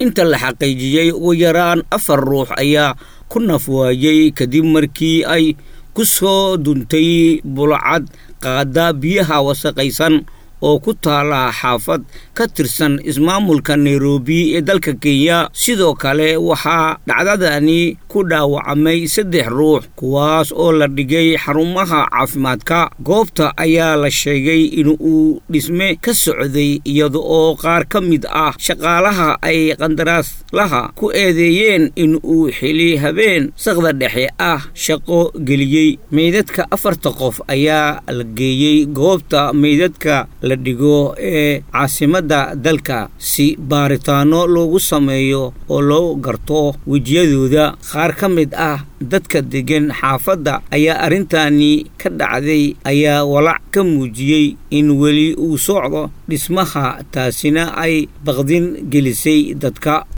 inta la xaqiijiyey ugu yaraan afar ruux ayaa ku nafwaayey kadib markii ay ku soo duntay bulcad qaada biyaha wasaqaysan oo ku taala xaafad ka tirsan ismaamulka nairobi ee dalka kenya sidoo kale waxaa dhacdadani ku dhaawacmay saddex ruux kuwaas oo la dhigay xarumaha caafimaadka goobta ayaa la sheegay in uu dhisme ka socday iyada oo qaar ka mid ah shaqaalaha ay qandaraaslaha ku eedeeyeen in uu xili habeen saqda dhexe ah shaqo geliyey meydadka afarta qof ayaa la geeyey goobta meydadka la dhigo ee caasimadda dalka si baaritaano loogu sameeyo oo loo garto wejiyadooda qaar ka mid ah dadka deggan xaafadda ayaa arrintani ka dhacday ayaa walac ka muujiyey in weli uu socdo dhismaha taasina ay baqdin gelisay dadka